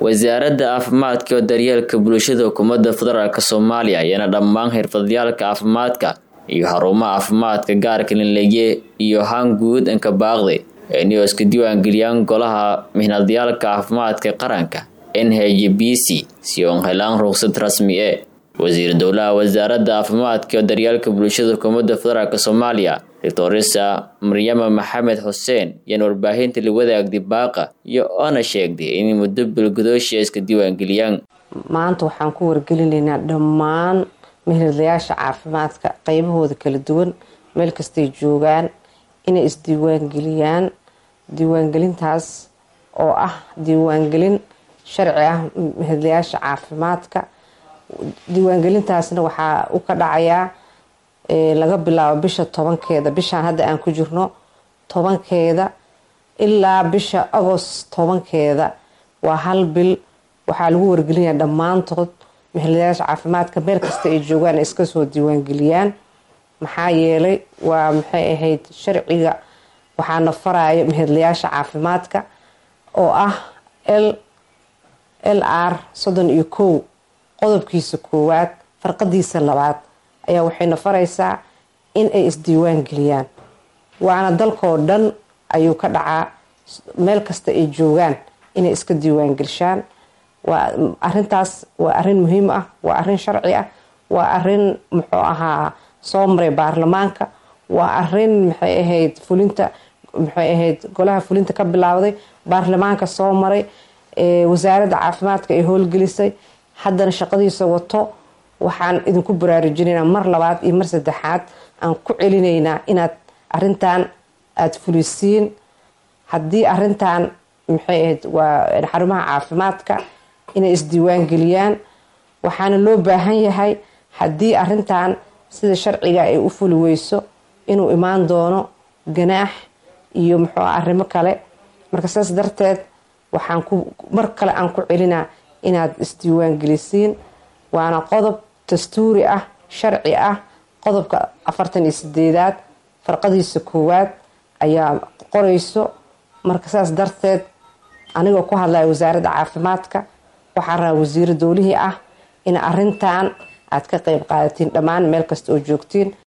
wasaaradda caafimaadka iyo daryeelka bulshada xukuumadda federaalk soomaaliya ayaana dhammaan xirfadlayaalka caafimaadka iyo xarumaha caafimaadka gaarka linleye iyo haan guud anka baaqday inay iska diiwaangeliyaan golaha mihnadyaalka caafimaadka qaranka n h b c si oon helaan ruqsad rasmi e wasiir dowlaha wasaaradda caafimaadka iyo daryeelka bulshada xukuumadda federaalk soomaaliya doctoresa maryama maxamed xuseen yaan warbaahinta la wadaagday baaqa iyo oona sheegday inay muddo bilgudoosha iska diiwaangeliyaan maanta waxaan ku wargelinaynaa dhammaan mihirdayaasha caafimaadka qeybahooda kala duwan meel kastay joogaan inay isdiiwaangeliyaan diiwaangelintaas oo ah diiwaangelin sharci ah mihirdayaasha caafimaadka diiwaangelintaasna waxaa u ka dhacayaa laga bilaabo bisha tobankeeda bishaan hadda aan ku jirno tobankeeda ilaa bisha agost tobankeeda waa hal bil waxaa lagu wargelinaya dhammaantood mihirdayaasha caafimaadka meel kasta ay joogaan ay iska soo diiwaangeliyaan maxaa yeelay waa maxay ahayd sharciga waxaana faraayo mihirdayaasha caafimaadka oo ah l l r soddon iyo kow qodobkiisa koowaad farqadiisa labaad ayaa waxayna faraysaa in ay isdiiwaan geliyaan waana dalkoo dhan ayuu ka dhacaa meel kasta ay joogaan inay iska diiwaan gelishaan waa arintaas waa arin muhiim ah waa arin sharci ah waa arin muxuu ahaa soo maray baarlamaanka waa arin maxay ahayd fulinta maxay ahayd golaha fulinta ka bilaawday baarlamaanka soo maray wasaaradda caafimaadka ay howlgelisay haddana shaqadiisa wato waxaan idinku baraarujinaynaa mar labaad iyo mar saddexaad aan ku celinaynaa inaad arintan aada fulisiin haddii arintan maxay ahayd waa xarumaha caafimaadka inay isdiiwaan geliyaan waxaana loo baahan yahay haddii arintan sida sharciga ay u fuli weyso inuu imaan doono ganaax iyo muxuu arrimo kale marka saas darteed waxaan ku mar kale aan ku celinaa inaad isdiiwaan gelisiin waana qodob dastuuri ah sharci ah qodobka afartan iyo sideedaad farqadiisa koowaad ayaa qorayso marka saas darteed anigoo ku hadlaya wasaaradda caafimaadka waxaa rabaa wasiiro dowlihii ah in arintan aad ka qeyb qaadatiin dhammaan meel kasta oo joogtiin